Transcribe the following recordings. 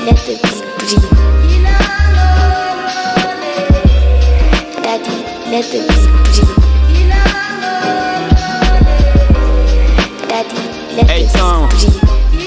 let the beat breathe. Daddy, let the beat breathe. Daddy, let Hey, the Tom. beat breathe.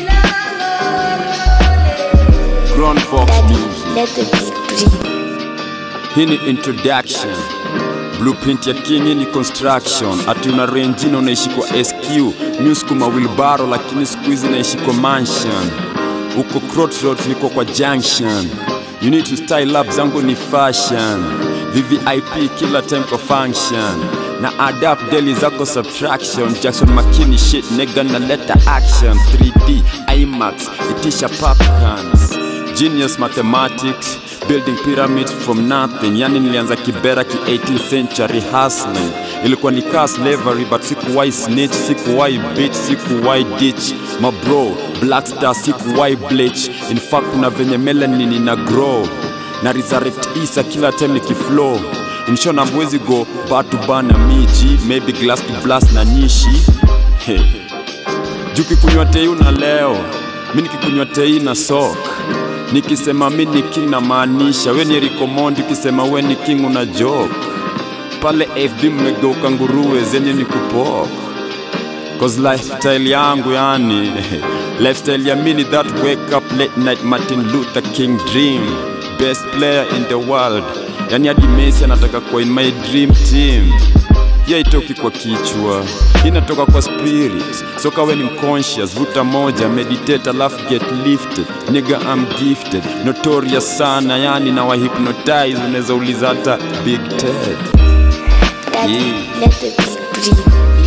Grown Fox Daddy, Music. let the beat breathe. Hii ni introduction. Blueprint ya King hii ni construction. Ati una renjini unaishi kwa SQ, news kuma wheelbarrow, lakini siku hizi naishi kwa mansion. Uko crossroads, niko kwa junction. You need to style up, zangu ni fashion. VVIP kila time kwa function. Na adapt daily zako subtraction. Jackson Makini shit nigga na letter action. 3D IMAX itisha popcorns. Genius mathematics building pyramids from nothing yani nilianza kibera ki 18th century hustling ilikuwa ni car slavery but sikuwai snitch sikuwai bitch sikuwai ditch mabro black star sikuwai bleach in fact kuna venye melanin ina grow na resurrect isa kila time nikiflow inshona mwezi go batu bana miji maybe glass to blast na nishi hey. juu kikunywa tei una leo mi nikikunywa tei na sok nikisema mi ni king na maanisha we ni rikomondi ukisema we ni king una joke pale fb mmegeuka nguruwe zenye ni kupok cause lifestyle yangu yani lifestyle ya mini that wake up late night martin luther king dream best player in the world yani hadi messi anataka kuwa in my dream team ya itoki kwa kichwa inatoka kwa spirit so kawe ni mconscious vuta moja meditate alafu get lifted nigga I'm gifted notorious sana yani na wahypnotize unaweza uliza hata big ted Daddy, Yeah. let the beat breathe.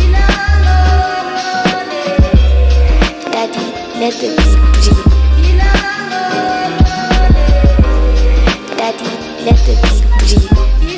Daddy, let the beat breathe. Daddy, let the beat breathe.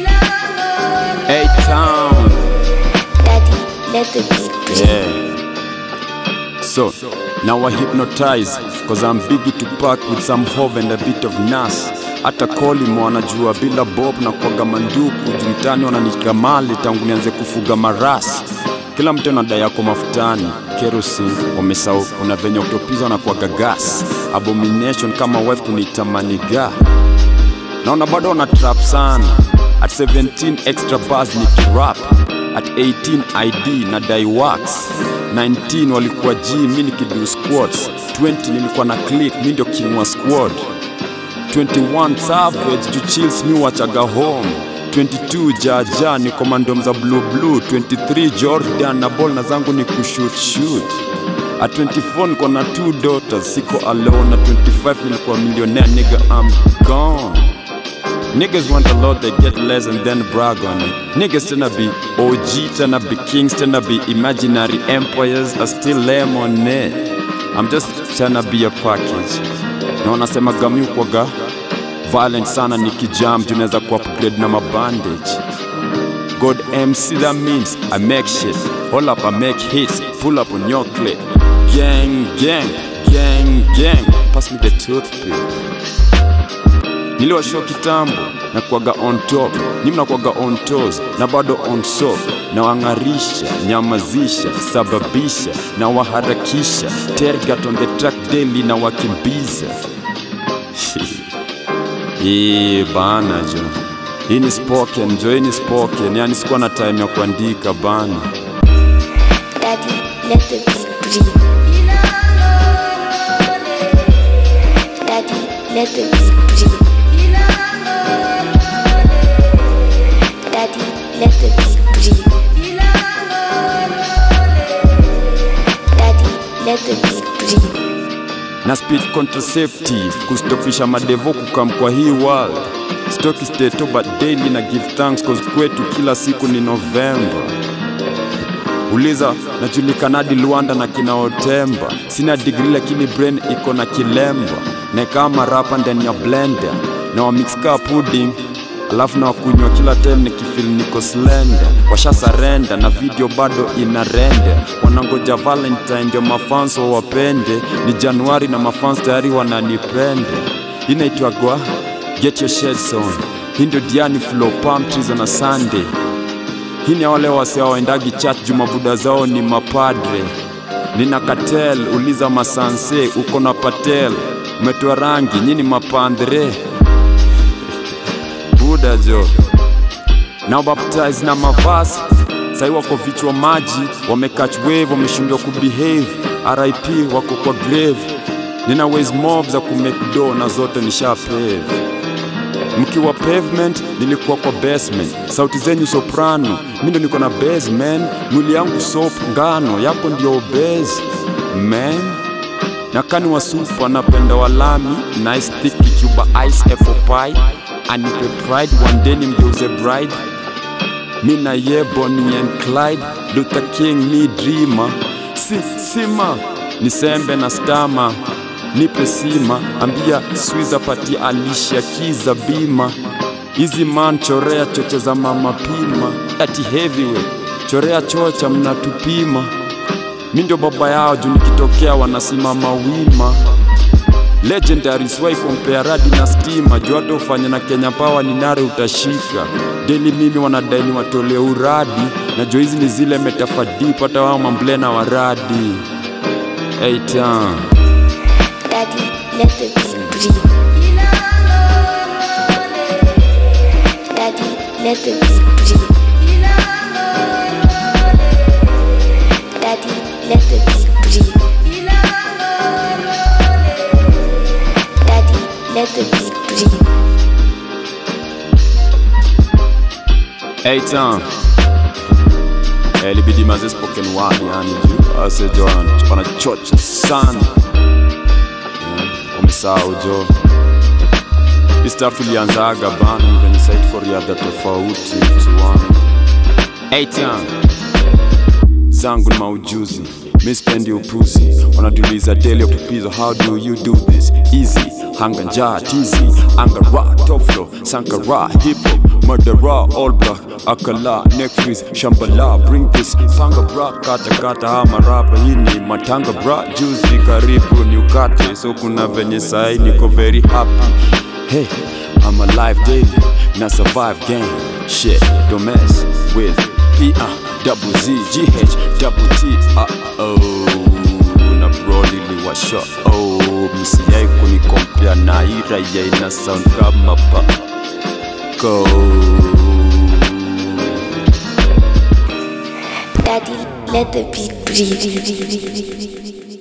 a town Daddy, let the beat breathe. Yeah. So, now I hypnotize Cause I'm biggie to pack with some hove and a bit of nas hata kolimo wanajua bila bob na kwaga manduku jumtani wananitika mali tangu nianze kufuga marasi kila mtu anadai yako mafutani kerosene wamesau kuna venye utopizwa na kwaga gas abomination kama wife kunitamaniga naona bado wana trap sana at 17 extra bars ni kirap at 18 id na dai wax 19 walikuwa g mi nikidu squats 20 nilikuwa na click mi ndio king wa squad 21 savage juu chills mi wachaga home 22 jaja ni komandom za blue blue 23 jordan na ball na zangu ni kushoot shoot at 24 niko na two daughters siko alone at 25 nilikuwa millionaire nigga I'm gone Niggas want a lot, they get less and then brag on it. Niggas tryna be OG, tryna be kings, tryna be imaginary empires, are still lame on it. I'm just tryna be a package. Na wanasema gami ukwaga violent sana nikijam, tunaweza ku upgrade na mabandage. God MC, that means I make shit. Hold up, I make hits. Pull up on your clip. Gang, gang, gang, gang. Pass me the toothpick niliwashow kitambo na kuaga on top nyi mnakuaga on toes na bado on soap na wang'arisha nyamazisha sababisha na waharakisha tergat on the track daily na wakimbiza Ee, bana jo hii ni spoken jo hii ni spoken yani sikuwa na time ya kuandika bana Daddy, let the beat breathe. Daddy, let the beat breathe. Daddy, let the beat breathe. Daddy, let the beat breathe. na speed contraceptive kustopisha madevo kukam kwa hii world stoki steto but daily na give thanks cause kwetu kila siku ni novemba uliza najulikanadi luanda na kinaotemba sina digri lakini brain iko na kilemba na kama rapa ndani ya blender na wamixka pudding alafu na wakunywa kila time nikifil niko slender washa sarenda na video bado ina rende wanangoja valentine ndio mafans wawapende ni januari na mafans tayari wananipende inaitwagwa get your shades on hii ndio diani flow palm trees on a sunday hii ni ya wale wase waendagi church jumabuda zao ni mapadre nina katel uliza masanse uko na patel umetoa rangi nyini mapandre buda jo na baptize na mavasi sai wako vichwa maji wamekach wave wameshindwa kubehave rip wako kwa grave nina ways mob za kumake do na zote nishapave mkiwa pavement nilikuwa kwa basement sauti zenyu soprano mi ndo niko na basement mwili yangu sop ngano yako ndio obes man na kani wasufu anapenda walami nice thick cuba ice apple pie anipe pride one day nimgeuze bride mi na ye Bonnie and Clyde Luther King mi dreamer si sima nisembe na stama nipe sima ambia swiza pati alisha kiza bima hizi man chorea choche za mama pima ati heavyweight chorea chocha mnatupima mi ndio baba yao juu nikitokea wanasimama wima legendary swai kompea radi na stima juu hata ufanye na Kenya Power ni nare utashika deli mimi wanadai ni watole uradi na juu hizi ni zile metafadip hata wao mamblena wa radi hey, town. Daddy, let the beat breathe. Daddy, let the beat breathe. Daddy, let the beat breathe. Daddy, let the beat breathe. Hey, town. Eh, ilibidi maze spoken word yani juu asejo wanachocha sana wamesahau jo hii stuff ilianzaga bana venye site for riadha tofauti tuani hey, town. zangu ni maujuzi mi spendi upuzi wanatuliza daily upupizo how do you do this easy hanga njaa tizi angara toflo sankara hip hop murdera all black akala neck freeze shambala bring this panga bra kata kata ama rapa hii ni matanga bra juzi karibu ni ukate so kuna venye sai niko very happy hey I'm alive daily na survive game shit don't mess with P uh, double Z G H double T uh oh na bro niliwasha oh msiyai kunikompea na ira ya ina sound kama pa go Daddy, let the beat breathe.